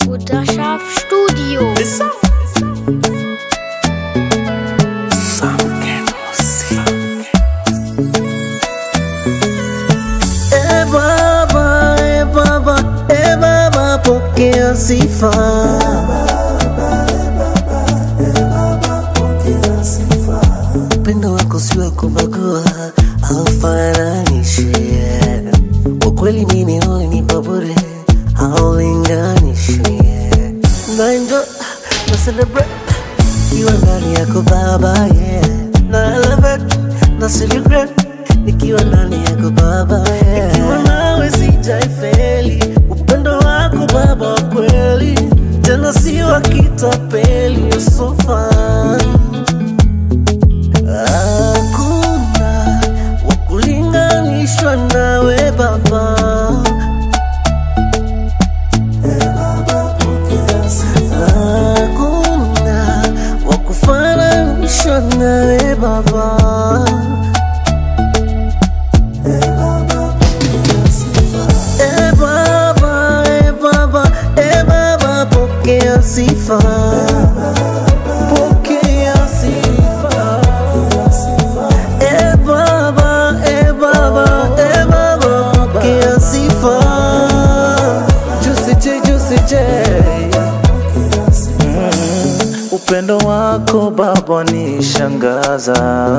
Mutterschaft Studio. E Baba, e Baba, e Baba, pokea sifa. Upendo wako si wa kubagua au fananishe. Kwa kweli mimi ulinipa bure, haulinganishi. Na enjoy, na celebrate ikiwa ndani yako Baba, yeah. Na elevate, na celebrate nikiwa ndani yako Baba, yeah. Nikiwa nawe sijaifeli, upendo wako Baba wa kweli, tena si wa kitapeli, you're so fine. Hakuna wa kulinganishwa nawe Baba. Hakuna wa kufananishwa nawe Baba. E Baba, e Baba, e Baba, pokea sifa. Pokea sifa. E Baba, e Baba, e Baba, pokea sifa. Juicy J, Juicy J. Upendo wako Baba nishangaza,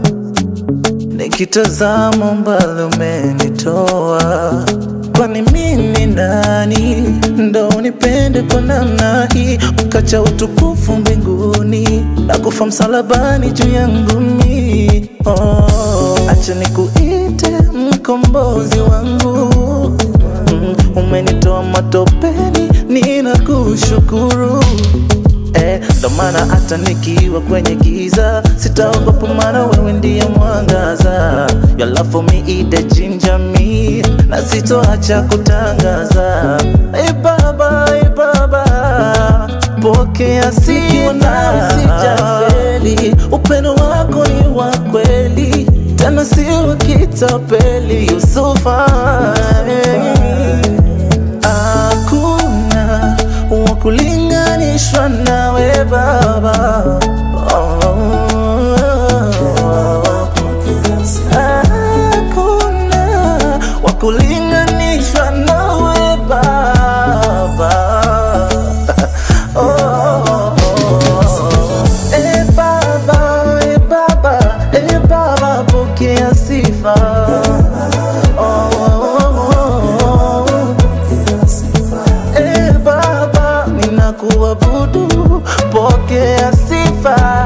nikitazama mbali umenitoa. Kwani mimi nani ndo unipende kwa namna hii, ukacha utukufu mbinguni na kufa msalabani juu yangu mi oh, acha nikuite mkombozi wangu mm, umenitoa matopeni, ninakushukuru Eh, ndo maana hata nikiwa kwenye giza sitaogopa, maana wewe ndiye mwangaza. Your love for me ide ginger me, na sitoacha kutangaza. Eh, Baba, eh, Baba, pokea sifa, sijafeli. Upendo wako ni wa kweli, tena si wa kitapeli. You so fine hakuna wa kulinganishwa nawe Baba. Hakuna wa kulinganishwa nawe Baba. Oh, Eh, Baba, eh, Baba, eh, Baba, pokea sifa. Oh, Eh Baba, ninakuabudu, pokea sifa.